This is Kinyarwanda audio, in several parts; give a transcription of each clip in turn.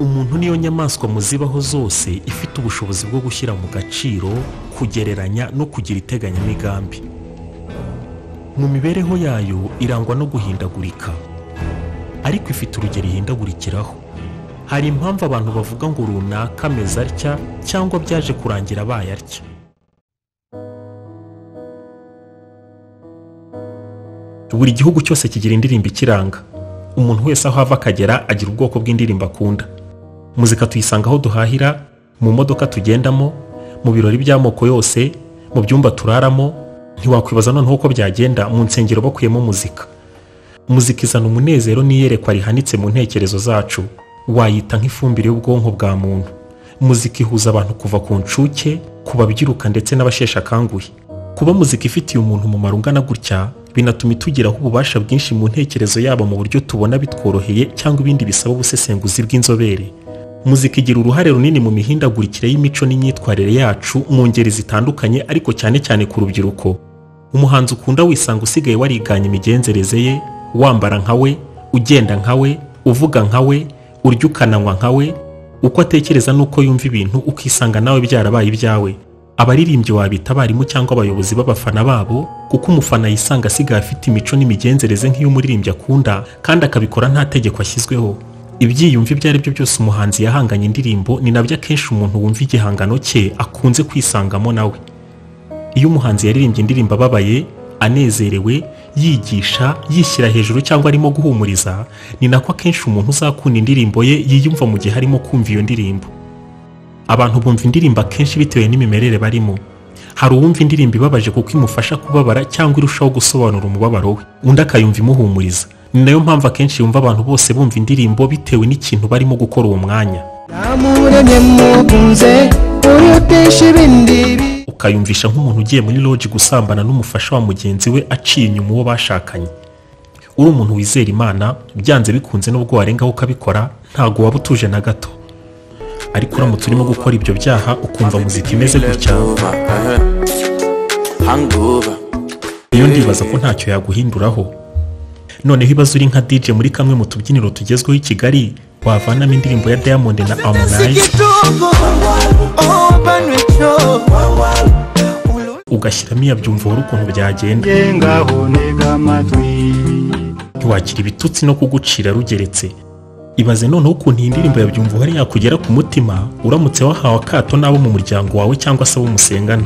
umuntu niyo nyamaswa mu zibaho zose ifite ubushobozi bwo gushyira mu gaciro kugereranya no kugira iteganyamigambi mu mibereho yayo irangwa no guhindagurika ariko ifite urugero ihindagurikiraho hari impamvu abantu bavuga ngo runaka ameze atya cyangwa byaje kurangira abaye atya buri gihugu cyose kigira indirimbo ikiranga umuntu wese aho ava akagera agira ubwoko bw'indirimbo akunda muzika tuyisanga aho duhahira mu modoka tugendamo mu birori by'amoko yose mu byumba turaramo ntiwakwibaza noneho uko byagenda mu nsengero bakuyemo muzika muzika izana umunezero n'iyerekwa rihanitse mu ntekerezo zacu wayita nk'ifumbire y'ubwonko bwa muntu muzika ihuza abantu kuva ku nshuke ku babyiruka ndetse n'abasheshe akanguhe kuba muzika ifitiye umuntu umumaro ungana gutya binatuma itugiraho ububasha bwinshi mu ntekerezo yabo mu buryo tubona bitworoheye cyangwa ibindi bisaba ubusesenguzi bw'inzobere muzika igira uruhare runini mu mihindagurikire y'imico n'imyitwarire yacu mu ngeri zitandukanye ariko cyane cyane ku rubyiruko umuhanzi ukunda wisanga usigaye wariganye imigenzereze ye wambara nka we ugenda nka we uvuga nka we urya ukananywa nka we uko atekereza n'uko yumva ibintu ukisanga nawe byarabaye ibyawe abaririmbyi wabita abarimu cyangwa abayobozi b'abafana babo kuko umufana yisanga asigaye afite imico n'imigenzereze nk'iy'umuririmbyi akunda kandi akabikora nta tegeko ashyizweho ibyiyumvo ibyo ari byo byose umuhanzi yahanganye indirimbo ni nabyo akenshi umuntu wumva igihangano cye akunze kwisangamo nawe iyo umuhanzi yaririmbye indirimbo ababaye anezerewe yigisha yishyira hejuru cyangwa arimo guhumuriza ni nako akenshi umuntu uzakunda indirimbo ye yiyumva mu gihe arimo kumva iyo ndirimbo abantu bumva indirimbo akenshi bitewe n'imimerere barimo hari uwumva indirimbo ibabaje kuko imufasha kubabara cyangwa irushaho gusobanura umubabaro we undi akayumva imuhumuriza ni nayo mpamvu akenshi yumva abantu bose bumva indirimbo bitewe n'ikintu barimo gukora uwo mwanya namuremye mukunze urutisha ibindi bi- ukayumvisha nk'umuntu ugiye muri loji gusambana n'umufasha wa mugenzi we aciye inyuma uwo bashakanye uri umuntu wizera imana byanze bikunze n'ubwo warengaho ukabikora ntago waba utuje na gato ariko uramutse urimo gukora ibyo byaha ukumva muzika imeze gutya hangover iyo ndibaza ko ntacyo yaguhinduraho noneho ibibazo uri nka DJ muri kamwe mu tubyiniro tugezweho i Kigali wavanamo indirimbo ya Diamond na Harmonize igitugu obanwe cyo ugashyiramo iya byumva wari ukuntu byagenda ngaho ntega amatwi ntiwakira ibitutsi no kugucira rugeretse ibaze noneho ukuntu iyi ndirimbo ya byumva uhari yakugera ku mutima uramutse wahawe akato n'abo mu muryango wawe cyangwa se abo musengana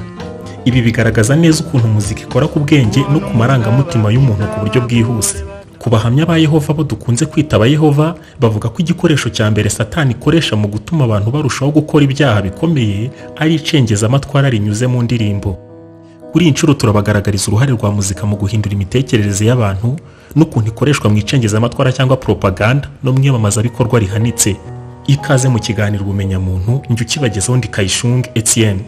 ibi bigaragaza neza ukuntu muzika ikora ku bwenge no ku marangamutima y'umuntu ku buryo bwihuse ku bahamya ba yehova bo dukunze kwita ba yehova bavuga ko igikoresho cya mbere satani ikoresha mu gutuma abantu barushaho gukora ibyaha bikomeye ari icengezamatwara rinyuze mu ndirimbo kuri iyi nshuro turabagaragariza uruhare rwa muzika mu guhindura imitekerereze y'abantu n'ukuntu ikoreshwa mu icengezamatwara cyangwa propaganda no mu iyamamazabikorwa rihanitse ikaze mu kiganiro ubumenyamuntu njye ukibagezaho ndi kayishunga etienne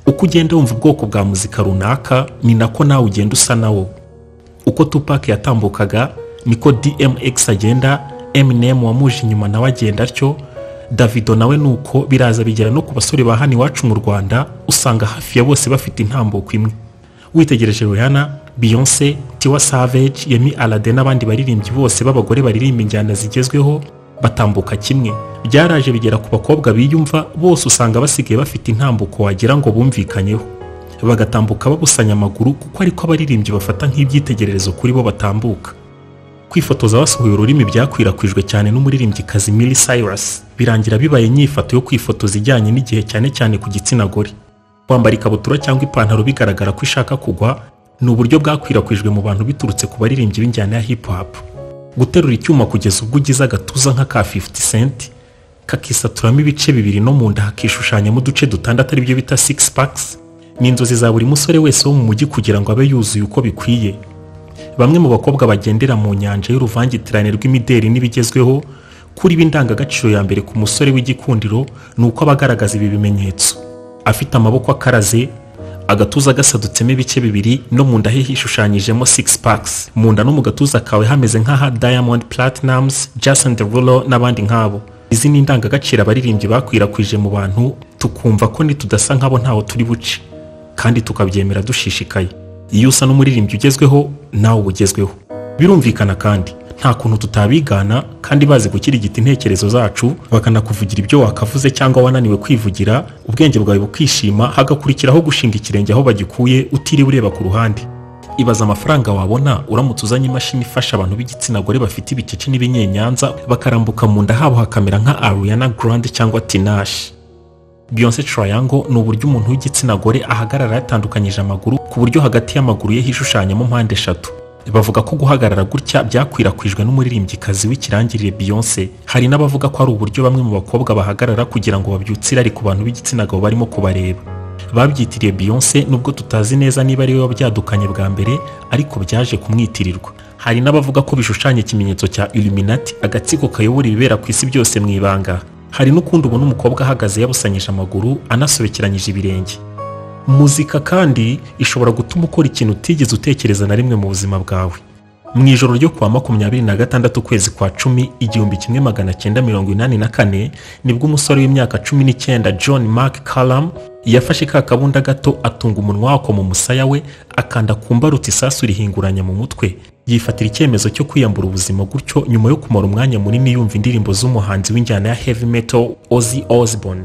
uko ugenda wumva ubwoko bwa muzika runaka ni nako nawe ugenda usa nawo uko tupac yatambukaga niko dmx agenda eminem wamuje inyuma nawe agenda atyo davido nawe nuko biraza bigera no ku basore ba hano iwacu mu rwanda usanga hafi ya bose bafite intambuko imwe witegereje rihanna beyonce tiwa savage yemi alade n'abandi baririmbyi bose b'abagore baririmba injyana zigezweho batambuka kimwe byaraje bigera ku bakobwa biyumva bose usanga basigaye bafite intambuko wagira ngo bumvikanyeho bagatambuka babusanya amaguru kuko ariko abaririmbyi bafata nk'ibyitegererezo kuri bo batambuka kwifotoza basuhuye ururimi byakwirakwijwe cyane n'umuririmbyikazi Miley Cyrus birangira bibaye inyifato yo kwifotoza ijyanye n'igihe cyane cyane ku gitsina gore kwambara ikabutura cyangwa ipantaro bigaragara ko ishaka kugwa ni uburyo bwakwirakwijwe mu bantu biturutse ku baririmbyi b'injyana ya hip hop guterura icyuma kugeza ubwo ugize agatuza nka ka 50 cent kakisaturamo ibice bibiri no mu nda hakishushanyamo uduce dutandatu aribyo bita six packs ni inzozi za buri musore wese wo mu mujyi kugira ngo abe yuzuye uko bikwiye bamwe mu bakobwa bagendera mu nyanja y'uruvangitirane rw'imideri n'ibigezweho kuri b'indangagaciro ya mbere ku musore w'igikundiro ni uko aba agaragaza ibi bimenyetso afite amaboko akaraze agatuza gasadutsemo ibice bibiri no mu nda he hishushanyijemo six packs mu nda no mu gatuza kawe hameze nk'aha Diamond Platnumz, Jason Derulo n'abandi nk'abo izi ni indangagaciro abaririmbyi bakwirakwije mu bantu tukumva ko nitudasa nk'abo ntaho turi buce kandi tukabyemera dushishikaye iyo usa n'umuririmbyi ugezweho nawe ubugezweho birumvikana kandi nta kuntu tutabigana kandi bazi gukirigita intekerezo zacu bakanakuvugira ibyo wakavuze cyangwa wananiwe kwivugira ubwenge bwawe bukishima hagakurikiraho gushinga ikirenge aho bagikuye utiriwe ureba ku ruhande ibaza amafaranga wabona uramutse uzanye imashini ifasha abantu b'igitsina gore bafite ibikeci n'ibinyenyanza bakarambuka mu nda habo hakamera nka Ariana Grande cyangwa Tinashe Beyonce Triangle ni uburyo umuntu w'igitsina gore ahagarara yatandukanyije amaguru ku buryo hagati y'amaguru ye hishushanyamo mpande eshatu bavuga ko guhagarara gutya byakwirakwijwe n'umuririmbyikazi w'ikirangirire Beyonce hari n'abavuga ko ari uburyo bamwe mu bakobwa bahagarara kugira ngo babyutse irari ku bantu b'igitsina gabo barimo kubareba babyitiriye Beyonce nubwo tutazi neza niba ari we wabyadukanye bwa mbere ariko byaje kumwitirirwa hari n'abavuga ko bishushanya ikimenyetso cya Illuminati agatsiko kayobora ibibera ku isi byose mu ibanga hari n'ukundi ubona umukobwa ahagaze yabusanyije amaguru anasobekeranyije ibirenge muzika kandi ishobora gutuma ukora ikintu utigeze utekereza na rimwe mu buzima bwawe mu ijoro ryo kuwa makumyabiri na gatandatu ukwezi kwa cumi igihumbi kimwe magana cyenda mirongo inani na kane nibwo umusore w'imyaka cumi n'icyenda john mark Callum yafashe ka kabunda gato atunga umunwa wako mu musaya we akanda ku mbarutsa isasu rihinguranya mu mutwe yifatira icyemezo cyo kwiyambura ubuzima gutyo nyuma yo kumara umwanya munini yumva indirimbo z'umuhanzi w'injyana ya heavy metal Ozzy Osbourne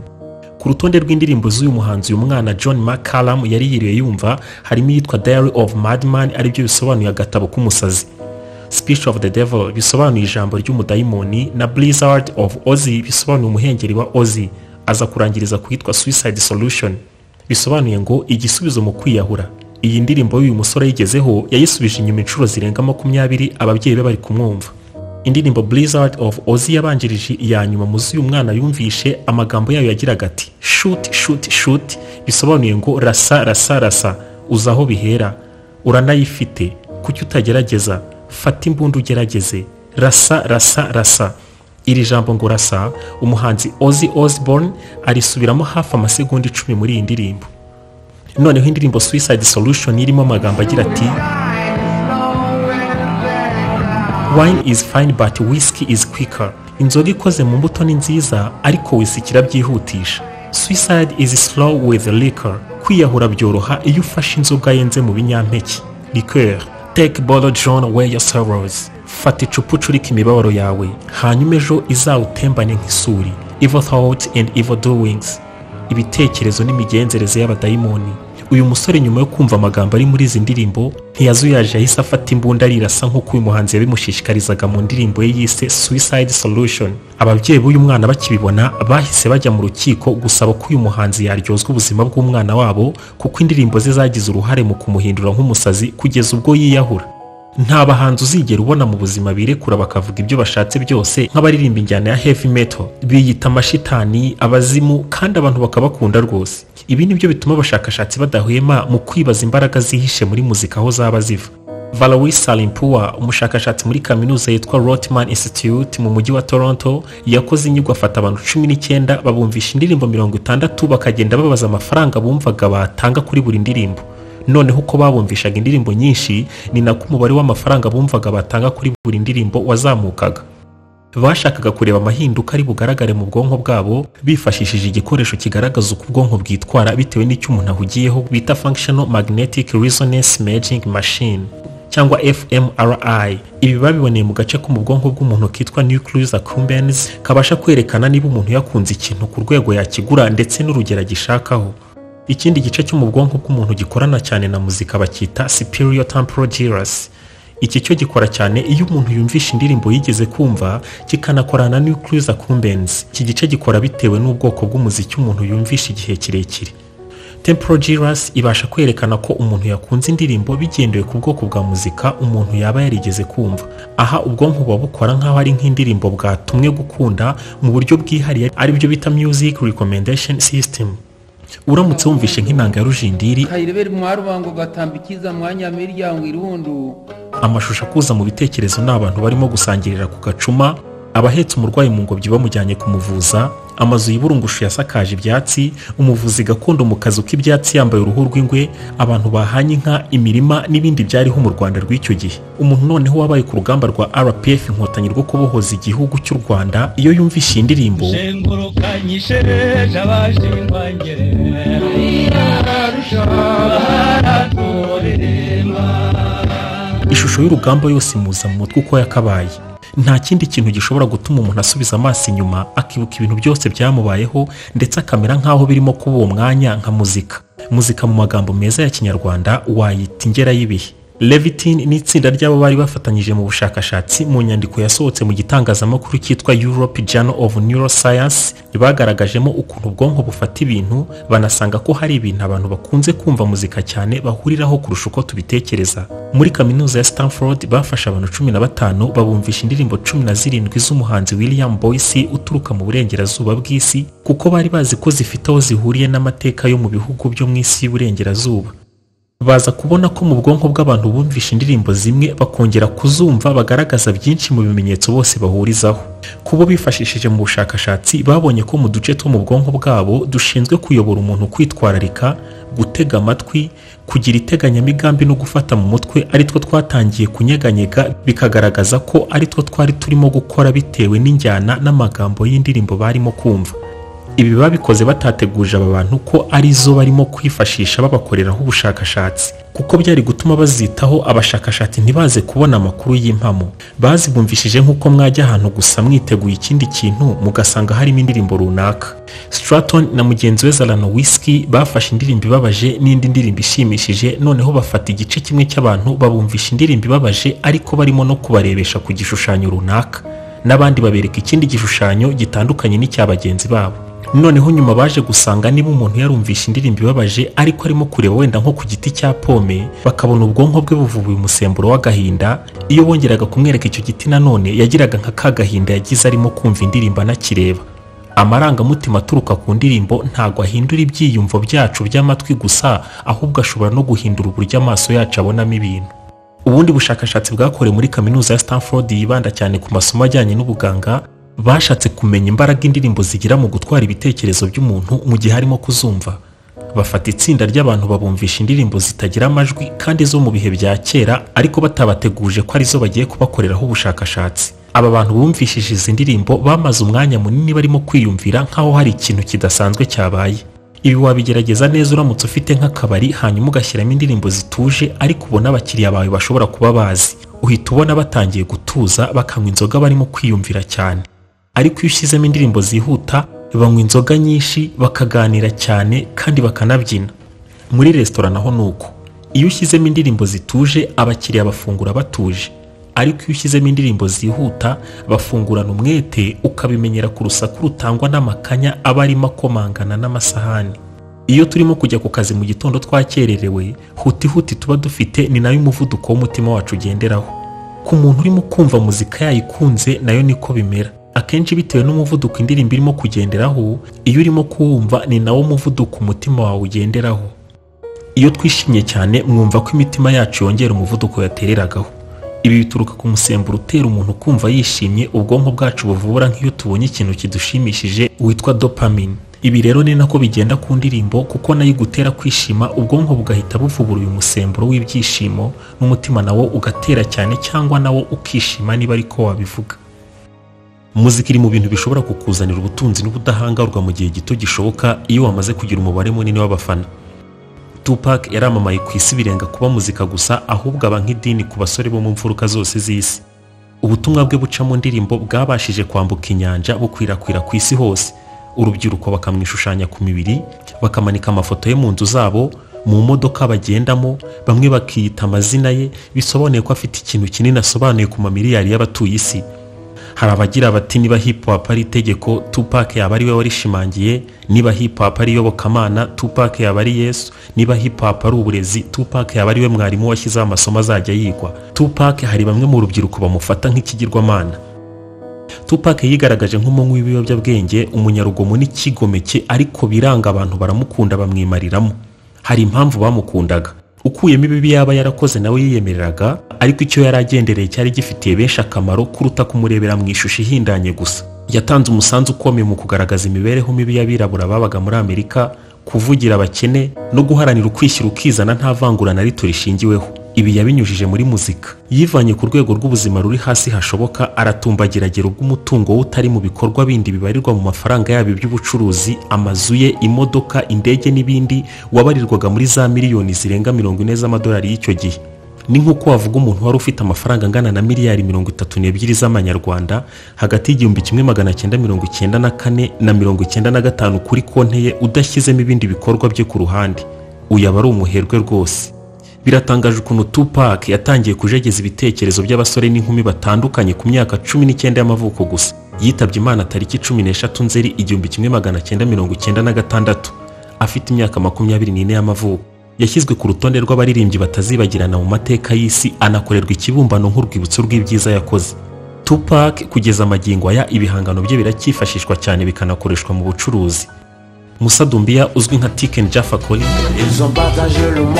ku rutonde rw'indirimbo z'uyu muhanzi uyu mwana John McCallum yari yiriwe yumva harimo iyitwa Diary of Madman aribyo bisobanuye agatabo k'umusazi Speech of the Devil bisobanuye ijambo ry'umudayimoni na Blizzard of Ozzy bisobanuye umuhengeri wa Ozzy aza kurangiriza ku yitwa Suicide Solution bisobanuye ngo igisubizo mu kwiyahura iyi ndirimbo y'uyu musore yigezeho yayisubije inyuma inshuro zirenga makumyabiri ababyeyi be bari kumwumva indirimbo Blizzard of Ozzy yabanjirije iya nyuma mu z'uyu mwana yumvishe amagambo yayo yagiraga ati shoot shoot shoot bisobanuye ngo rasa rasa rasa uzi aho bihera uranayifite kuki utagerageza fata imbunda ugerageze rasa rasa rasa iri jambo ngo rasa umuhanzi Ozzy Osbourne arisubiramo hafi amasegonda icumi muri iyi ndirimbo noneho indirimbo Suicide Solution irimo amagambo agira ati Wine is fine but whiskey is quicker. Inzoga ikoze mu mbuto ni nziza ariko whisky irabyihutisha. Suicide is slow with liquor. Kwiyahura byoroha iyo ufashe inzoga yenze mu binyampeke. Liqueur. Take bottle John away your sorrows. Fata icupa ucurike imibabaro yawe hanyuma ejo izawutembane nk'isuri. Evil thoughts and evil doings. ibitekerezo n'imigenzereze y'abadayimoni uyu musore nyuma yo kumva amagambo ari muri izi ndirimbo ntiyazuyaje yahise afata imbunda arirasa nk'uko uyu muhanzi yabimushishikarizaga mu ndirimbo ye yise Suicide Solution ababyeyi b'uyu mwana bakibibona bahise bajya mu rukiko gusaba ko uyu muhanzi yaryozwa ubuzima bw'umwana wabo kuko indirimbo ze zagize uruhare mu kumuhindura nk'umusazi kugeza ubwo yiyahura nta bahanzi uzigera ubona mu buzima birekura bakavuga ibyo bashatse byose nk'abaririmba injyana ya heavy metal biyita amashitani abazimu kandi abantu bakabakunda rwose ibi nibyo bituma abashakashatsi badahwema mu kwibaza imbaraga zihishe muri muzika aho zaba ziva Valerie Salimpua umushakashatsi muri kaminuza yitwa Rotman Institute mu mujyi wa Toronto yakoze inyigo afata abantu cumi n'icyenda babumvisha indirimbo mirongo itandatu bakagenda babaza amafaranga bumvaga batanga kuri buri ndirimbo noneho uko babumvishaga indirimbo nyinshi ni nako umubare w'amafaranga bumvaga batanga kuri buri ndirimbo wazamukaga bashakaga kureba amahinduka ari bugaragare mu bwonko bwabo bifashishije igikoresho kigaragaza uko ubwonko bwitwara bitewe n'icyo umuntu ahugiyeho bita functional magnetic resonance imaging machine cyangwa fMRI ibi babiboneye mu gace ko mu bwonko bw'umuntu kitwa nucleus accumbens kabasha kwerekana niba umuntu yakunze ikintu ku rwego yakigura ndetse n'urugero agishakaho ikindi gice cyo mu bwonko bw'umuntu gikorana cyane na muzika bacyita superior temporal gyrus iki cyo gikora cyane iyo umuntu yumvisha indirimbo yigeze kumva kikanakorana nucleus accumbens iki gice gikora bitewe n'ubwoko bw'umuziki umuntu yumvisha igihe kirekire temporal gyrus ibasha kwerekana ko umuntu yakunze indirimbo bigendewe ku bwoko bwa muzika umuntu yaba yarigeze kumva aha ubwonko buba bukora nk'aho ari nk'indirimbo bwatumwe gukunda mu buryo bwihariye aribyo bita music recommendation system uramutse wumvishe nk'inanga ya rujindiri kayirebera mwarubango gatamba ikiza mwanya miryango irundu amashusho akuza mu bitekerezo ni abantu barimo gusangirira ku gacuma abahetse umurwayi mu ngobyi bamujyanye kumuvuza amazu y'iburungushu yasakaje ibyatsi umuvuzi gakondo mu kazu k'ibyatsi yambaye uruhu rw'ingwe abantu bahanye inka imirima n'ibindi byariho mu rwanda rw'icyo gihe umuntu noneho wabaye ku rugamba rwa rpf inkotanyi rwo kubohoza igihugu cy'u rwanda iyo yumvishe iyi ndirimbo shengurukanyishereje abashingwangere bararusha baraturiremba ishusho y'urugamba yose imuza mu mutwe uko yakabaye nta kindi kintu gishobora gutuma umuntu asubiza amaso inyuma akibuka ibintu byose byamubayeho ndetse akamera nk'aho birimo kuba uwo mwanya nka muzika muzika mu magambo meza ya kinyarwanda wayita ingera y'ibihe levitin ni itsinda ry'abo bari bafatanyije mu bushakashatsi mu nyandiko yasohotse mu gitangazamakuru cyitwa europe journal of neuroscience bagaragajemo ukuntu ubwonko bufata ibintu banasanga ko hari ibintu abantu bakunze kumva muzika cyane bahuriraho kurusha uko tubitekereza muri kaminuza ya stanford bafashe abantu cumi na batanu babumvisha indirimbo cumi na zirindwi z'umuhanzi william boyce uturuka mu burengerazuba bw'isi kuko bari bazi ko zifite aho zihuriye n'amateka yo mu bihugu byo mu isi y'uburengerazuba baza kubona ko mu bwonko bw'abantu bumvisha indirimbo zimwe bakongera kuzumva bagaragaza byinshi mu bimenyetso bose bahurizaho kubo bifashishije mu bushakashatsi babonye ko mu duce two mu bwonko bwabo dushinzwe kuyobora umuntu kwitwararika gutega amatwi kugira iteganyamigambi no gufata mu mutwe ari two twatangiye kunyeganyega bikagaragaza ko ari two twari turimo gukora bitewe n'injyana n'amagambo y'indirimbo barimo kumva ibi babikoze batateguje aba bantu ko ari zo barimo kwifashisha babakoreraho ubushakashatsi kuko byari gutuma bazitaho abashakashatsi ntibaze kubona amakuru y'impamo bazibumvishije nk'uko mwajya ahantu gusa mwiteguye ikindi kintu mugasanga harimo indirimbo runaka Stratton na mugenzi we Zalano Whiskey bafashe indirimbo ibabaje n'indi ndirimbo ishimishije noneho bafata igice kimwe cy'abantu babumvisha indirimbo ibabaje ariko barimo no kubarebesha ku gishushanyo runaka n'abandi babereka ikindi gishushanyo gitandukanye n'icya bagenzi babo noneho nyuma baje gusanga niba umuntu yarumvisha indirimbo ibabaje ariko arimo kureba wenda nko ku giti cya pome bakabona ubwonko bwe buvubuye umusemburo w'agahinda iyo bongeraga kumwereka icyo giti nanone yagiraga nka ka gahinda yagize arimo kumva indirimbo anakireba amarangamutima aturuka ku ndirimbo ntago ahindura ibyiyumvo byacu by'amatwi gusa ahubwo ashobora no guhindura uburyo amaso yacu abonamo ibintu ubundi bushakashatsi bwakorewe muri kaminuza ya Stanford yibanda cyane ku masomo ajyanye n'ubuganga bashatse kumenya imbaraga indirimbo zigira mu gutwara ibitekerezo by'umuntu mu gihe arimo kuzumva bafata itsinda ry'abantu babumvisha indirimbo zitagira amajwi kandi zo mu bihe bya kera ariko batabateguje ko arizo bagiye kubakoreraho ubushakashatsi aba bantu bumvishije izi ndirimbo bamaze umwanya munini barimo kwiyumvira nk'aho hari ikintu kidasanzwe cyabaye ibi wabigerageza neza uramutse ufite nk'akabari hanyuma ugashyiramo indirimbo zituje ariko ubona abakiriya bawe bashobora kuba bazi uhita ubona batangiye gutuza bakanywa inzoga barimo kwiyumvira cyane ariko iyo ushyizemo indirimbo zihuta banywa inzoga nyinshi bakaganira cyane kandi bakanabyina muri resitora naho ni uko iyo ushyizemo indirimbo zituje abakiriya bafungura batuje ariko iyo ushyizemo indirimbo zihuta bafungurana umwete ukabimenyera ku rusaku rutangwa n'amakanya aba arimo akomangana n'amasahani iyo turimo kujya ku kazi mu gitondo twakererewe huti huti tuba dufite ni nayo umuvuduko w'umutima wacu ugenderaho ku muntu urimo kumva muzika yayikunze nayo niko bimera akenshi bitewe n'umuvuduko indirimbo irimo kugenderaho iyo urimo kuwumva ni nawo muvuduko umutima wawe ugenderaho iyo twishimye cyane mwumva ko imitima yacu yongera umuvuduko yatereragaho ibi bituruka ku musemburo utera umuntu kumva yishimye ubwonko bwacu buvubura nk'iyo tubonye ikintu kidushimishije witwa dopamine ibi rero ni nako bigenda ku ndirimbo kuko nayo igutera kwishima ubwonko bugahita buvubura uyu musemburo w'ibyishimo n'umutima nawo ugatera cyane cyangwa nawo ukishima niba ariko wabivuga muzika iri mu bintu bishobora kukuzanira ubutunzi n'ubudahangarwa mu gihe gito gishoboka iyo wamaze kugira umubare munini w'abafana Tupac yaramamaye ku isi birenga kuba muzika gusa ahubwo aba nk'idini ku basore bo mu mfuruka zose z'isi ubutumwa bwe buca mu ndirimbo bwabashije kwambuka inyanja bukwirakwira ku isi hose urubyiruko bakamwishushanya ku mibiri bakamanika amafoto ye mu nzu zabo mu modoka bagendamo bamwe bakiyita amazina ye bisobanuye ko afite ikintu kinini asobanuye ku mamiliyari y'abatuye isi hari abagira bati niba hip hop ari itegeko Tupac yaba ari we warishimangiye niba hip hop ari iyobokamana Tupac yaba ari Yesu niba hip hop ari uburezi Tupac yaba ari we mwarimu washyizeho amasomo azajya yigwa Tupac hari bamwe mu rubyiruko bamufata nk'ikigirwamana Tupac yigaragaje nk'umunywi w'ibiyobyabwenge umunyarugomo n'ikigomeke ariko biranga abantu baramukunda bamwimariramo hari impamvu bamukundaga ukuyemo ibibi yaba yarakoze nawe yiyemereraga ariko icyo yari agendereye cyari gifitiye benshi akamaro kuruta kumurebera mu ishusho ihindanye gusa yatanze umusanzu ukomeye mu kugaragaza imibereho mibi y'abirabura babaga muri amerika kuvugira abakene no guharanira ukwishyira ukizana nta vangura na rito rishingiweho ibi yabinyujije muri muzika yivanye ku rwego rw'ubuzima ruri hasi hashoboka aratumbagira agera ubw'umutungo we utari mu bikorwa bindi bibarirwa mu mafaranga yabo iby'ubucuruzi amazu ye imodoka indege n'ibindi wabarirwaga muri za miliyoni zirenga mirongo ine z'amadolari y'icyo gihe ni nk'uko wavuga umuntu wari ufite amafaranga angana na miliyari mirongo itatu n'ebyiri z'amanyarwanda hagati y'igihumbi kimwe magana cyenda mirongo icyenda na kane na mirongo icyenda na gatanu kuri konti ye udashyizemo ibindi bikorwa bye ku ruhande uyu aba ari umuherwe rwose biratangaje ukuntu Tupac yatangiye kujegeza ibitekerezo by'abasore n'inkumi batandukanye ku myaka cumi n'icyenda y'amavuko gusa yitabye imana tariki cumi n'eshatu nzeri igihumbi kimwe magana cyenda mirongo icyenda na gatandatu afite imyaka makumyabiri n'ine y'amavuko yashyizwe ku rutonde rw'abaririmbyi batazibagirana mu mateka y'isi anakorerwa ikibumbano nk'urwibutso rw'ibyiza yakoze Tupac kugeza amagingo aya ibihangano bye biracyifashishwa cyane bikanakoreshwa mu bucuruzi Musa Dumbia uzwi nka Tiken Jaffa Cole Ils ont partagé le monde.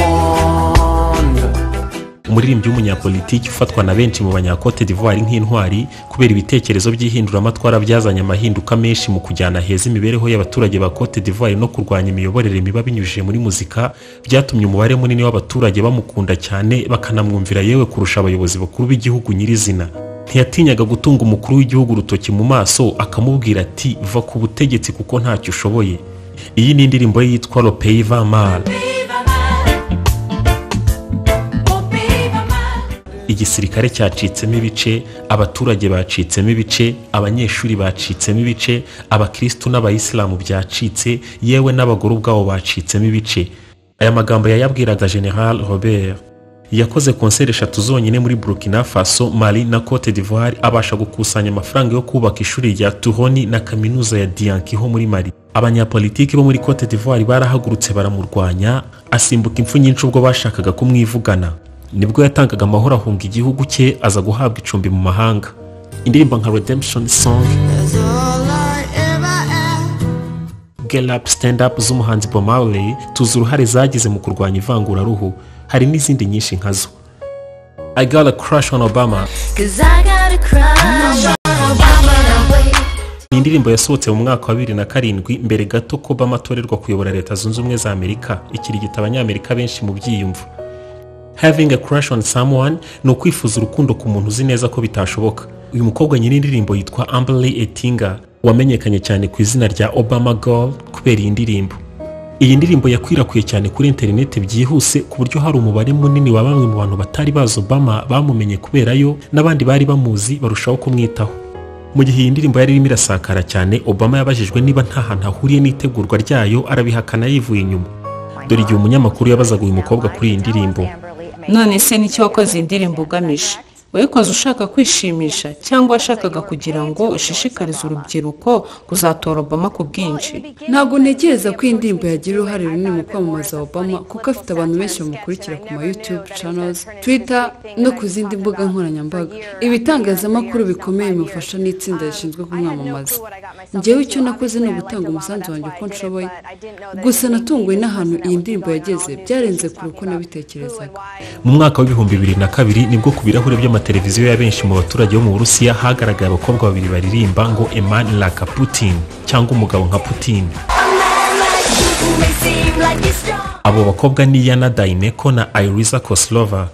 umuririmbyi w'umunyapolitiki ufatwa na benshi mu banyakote d'ivoire nk'intwari kubera ibitekerezo by'ihinduramatwara byazanye amahinduka menshi mu kujyana heza imibereho y'abaturage ba cote d'ivoire no kurwanya imiyoborere mibi binyujije muri muzika byatumye umubare munini w'abaturage bamukunda cyane bakanamwumvira yewe kurusha abayobozi bakuru b'igihugu nyirizina ntiyatinyaga gutunga umukuru w'igihugu urutoki mu maso akamubwira ati va ku butegetsi kuko ntacyo ushoboye iyi ni indirimbo ye yitwa lopeiva mara igisirikare cyacitsemo ibice abaturage bacitsemo ibice abanyeshuri bacitsemo ibice abakristu n'abayisilamu byacitse yewe n'abagore ubwabo bacitsemo ibice aya magambo yayabwiraga general robert yakoze konseri eshatu zonyine muri burkina faso mali na cote d'ivoire abasha gukusanya amafaranga yo kubaka ishuri rya tuhoni na kaminuza ya diankiho muri mali abanyapolitiki bo muri cote d'ivoire barahagurutse baramurwanya asimbuka impfu nyinshi ubwo bashakaga kumwivugana nibwo yatangaga amahoro ahunga igihugu cye aza guhabwa icumbi mu mahanga indirimbo nka redemption song get up stand up z'umuhanzi Bob Marley tuzi uruhare zagize mu kurwanya ivanguraruhu hari n'izindi nyinshi nkazo I got a crush on Obama Cause I got a crush on Obama that way. ni indirimbo yasohotse mu mwaka wa bibiri na karindwi mbere gato ko Obama atorerwa kuyobora leta zunze ubumwe za amerika ikirigita abanyamerika benshi mu byiyumvo having a crush on someone ni ukwifuza urukundo ku muntu uzi neza ko bitashoboka uyu mukobwa nyiri indirimbo yitwa Amberly Etinga wamenyekanye cyane ku izina rya Obama Girl kubera iyi ndirimbo iyi ndirimbo yakwirakwiye cyane kuri interineti byihuse ku buryo hari umubare munini wa bamwe mu bantu batari bazi Obama bamumenye kubera yo n'abandi bari bamuzi barushaho kumwitaho mu gihe iyi ndirimbo yari irimo irasakara cyane Obama yabajijwe niba nta hantu ahuriye n'itegurwa ryayo arabihakana yivuye inyuma dore igihe umunyamakuru yabazaga uyu mukobwa kuri iyi ndirimbo none se ni iki wakoze indirimbo ugamije wayikoze ushaka kwishimisha cyangwa washakaga kugira ngo ushishikarize urubyiruko kuzatora obama ku bwinshi ntabwo ntekereza ko iyi ndirimbo yagira uruhare runini mu kwamamaza obama kuko afite abantu benshi bamukurikira ku ma youtube channels twitter no ku zindi mbuga nkoranyambaga ibitangazamakuru bikomeye bimufasha n'itsinda rishinzwe kumwamamaza njyewe icyo nakoze ni ugutanga umusanzu wanjye uko nshoboye gusa natunguwe n'ahantu iyi ndirimbo yageze byarenze kure uko nabitekerezaga mu mwaka w'ibihumbi bibiri na kabiri nibwo ku birahure by'amateleviziyo ya benshi mu baturage bo mu burusiya hagaragaye abakobwa babiri baririmba ngo emani laka putin cyangwa umugabo nka putin A man like you who may seem like he's strong. abo bakobwa ni yana dayineko na ayiriza kosilova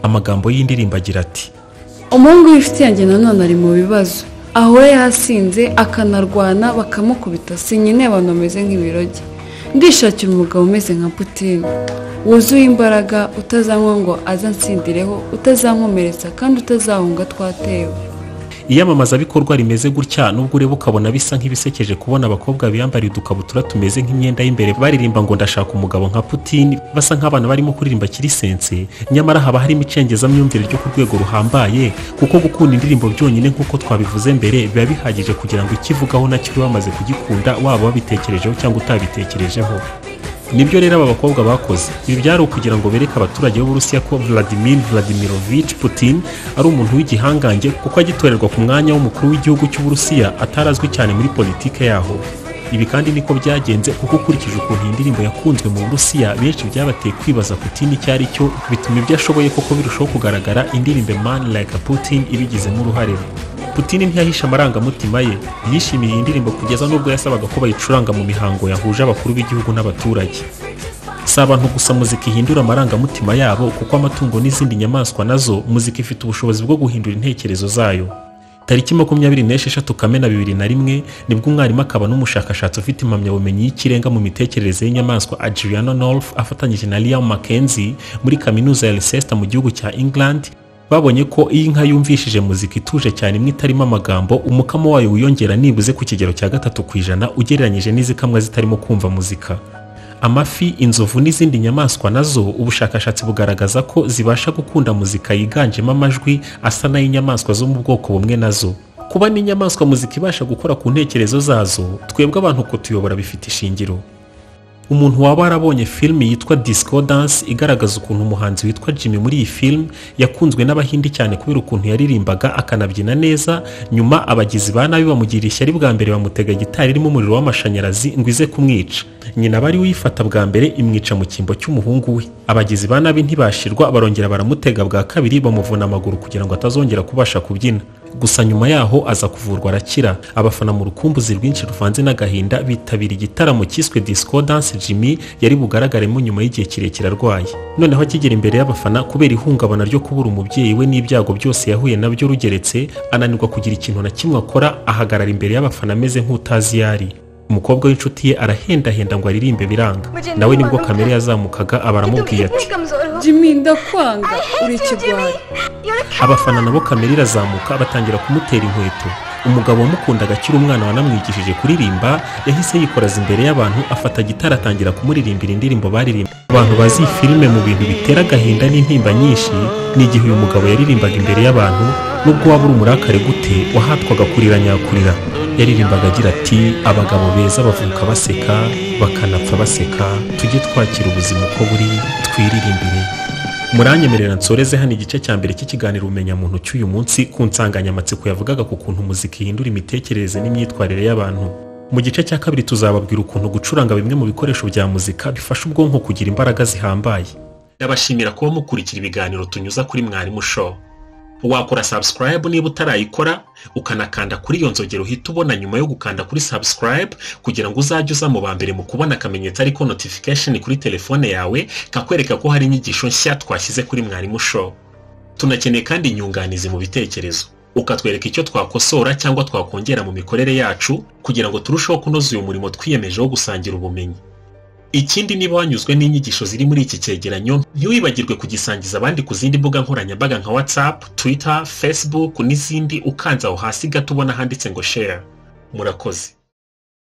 amagambo y'indirimbo agira ati umuhungu w'inshuti yanjye nanone ari mu bibazo ahora yasinze akanarwana bakamukubita si nyine abantu bameze nk'ibiroge ndishakira umugabo umeze nka putine wuzuye imbaraga utazanywa ngo azansindireho utazankomeretsa kandi utazahunga twatewe iyamamazabikorwa rimeze gutya nubwo ureba ukabona bisa nk'ibisekeje kubona abakobwa biyambariye udukabutura tumeze nk'imyenda y'imbere baririmba ngo ndashaka umugabo nka putin basa nk'abana barimo kuririmba kirisense nyamara haba harimo icengezamyumvire ryo ku rwego ruhambaye kuko gukunda indirimbo byonyine nk'uko twabivuze mbere biba bihagije kugira ngo ikivugaho nacyo ube wamaze kugikunda waba wabitekerejeho cyangwa utabitekerejeho nibyo rero aba bakobwa bakoze ibi byari ukugira ngo bereke abaturage b'uburusiya ko vladimir vladimirovich putin ari umuntu w'igihangange kuko agitorerwa ku mwanya w'umukuru w'igihugu cy'uburusiya atarazwi cyane muri politike yaho ibi kandi niko byagenze kuko ukurikije ukuntu iyi ndirimbo yakunzwe mu burusiya benshi byabateye kwibaza putin icyo ari cyo bituma ibyo ashoboye koko birushaho kugaragara indirimbo man like putin ibigizemo uruhare putin ntiyahisha amarangamutima ye yishimiye iyi ndirimbo kugeza n'ubwo yasabaga ko bayicuranga mu mihango yahuje abakuru b'igihugu n'abaturage si abantu gusa muzika ihindura amarangamutima yabo kuko amatungo n'izindi nyamaswa nazo muzika ifite ubushobozi bwo guhindura intekerezo zayo tariki makumyabiri n'esheshatu kamena bibiri na rimwe nibwo umwarimu akaba n'umushakashatsi ufite impamyabumenyi y'ikirenga mu mitekerereze y'inyamaswa adriana north afatanyije na liam mackenzie muri kaminuza ya leicester mu gihugu cya england babonye ko iyo inka yumvishije muzika ituje cyane imwe itarimo amagambo umukamo wayo wiyongera nibuze ku kigero cya gatatu ku ijana ugereranyije n'izikamwa zitarimo kumva muzika amafi inzovu n'izindi nyamaswa nazo ubushakashatsi bugaragaza ko zibasha gukunda muzika yiganjemo amajwi asa n'ay'inyamaswa zo mu bwoko bumwe nazo kuba n'inyamaswa muzika ibasha gukora ku ntekerezo zazo twebwe abantu kutuyobora bifite ishingiro umuntu waba warabonye filimi yitwa discordance igaragaza ukuntu umuhanzi witwa jimmy muri iyi filimi yakunzwe n'abahindi cyane kubera ukuntu yaririmbaga akanabyina neza nyuma abagizi ba nabi bamugira ishyari bwa mbere bamutega gitari irimo umuriro w'amashanyarazi ngo ize kumwica nyina bari uyifata bwa mbere imwica mu cyimbo cy'umuhungu we abagizi ba nabi ntibashirwa barongera baramutega bwa kabiri bamuvuna amaguru kugira ngo atazongera kubasha kubyina gusa nyuma yaho aza kuvurwa arakira abafana mu rukumbuzi rwinshi ruvanze n'agahinda bitabira igitaramo cyiswe discordance jimmy yari bugaragaremo nyuma y'igihe kirekire arwaye noneho akigera imbere y'abafana kubera ihungabana ryo kubura umubyeyi we n'ibyago byose yahuye nabyo rugeretse ananirwa kugira ikintu na kimwe akora ahagarara imbere y'abafana ameze nk'utazi iyo ari umukobwa w'inshuti ye arahendahenda ngo aririmbe biranga nawe nibwo kamere yazamukaga abaramubwiye ati jimmy ndakwanga uri ikigwari abafana nabo kamera irazamuka batangira kumutera inkweto umugabo wamukundaga akiri umwana wanamwigishije kuririmba yahise yikoraza imbere y'abantu afata gitara atangira kumuririmbira indirimbo baririmba abantu bazi iyi filime mu bintu bitera agahinda n'intimba nyinshi ni igihe uyu mugabo yaririmbaga imbere y'abantu nubwo waba uri umurakare gute wahatwaga kurira nyakurira yaririmbaga agira ati abagabo beza bavuka baseka bakanapfa baseka tujye twakira ubuzima uko buri twiririmbire muranyemerera nsoreze hano igice cya mbere cy'ikiganiro ubumenyamuntu cy'uyu munsi ku nsanganyamatsiko yavugaga ku kuntu muzika ihindura imitekerereze n'imyitwarire y'abantu mu gice cya kabiri tuzababwira ukuntu gucuranga bimwe mu bikoresho bya muzika bifasha ubwonko kugira imbaraga zihambaye ndabashimira kuba mukurikira ibiganiro tunyuza kuri mwarimu show wakora subscribe niba utarayikora ukanakanda kuri iyo nzogero uhita ubona nyuma yo gukanda kuri subscribe kugira ngo uzajye uza mu ba mbere mu kubona akamenyetso ariko notification kuri telefone yawe kakwereka ko hari inyigisho nshya twashyize kuri mwarimu show tunakeneye kandi inyunganizi mu bitekerezo ukatwereka icyo twakosora cyangwa twakongera mu mikorere yacu kugira ngo turusheho kunoza uyu murimo twiyemeje wo gusangira ubumenyi ikindi niba wanyuzwe n'inyigisho ziri muri iki cyegeranyo ntiwibagirwe kugisangiza abandi ku zindi mbuga nkoranyambaga nka whatsapp twitter facebook n'izindi ukanze aho hasi gato ubona handitse ngo share murakoze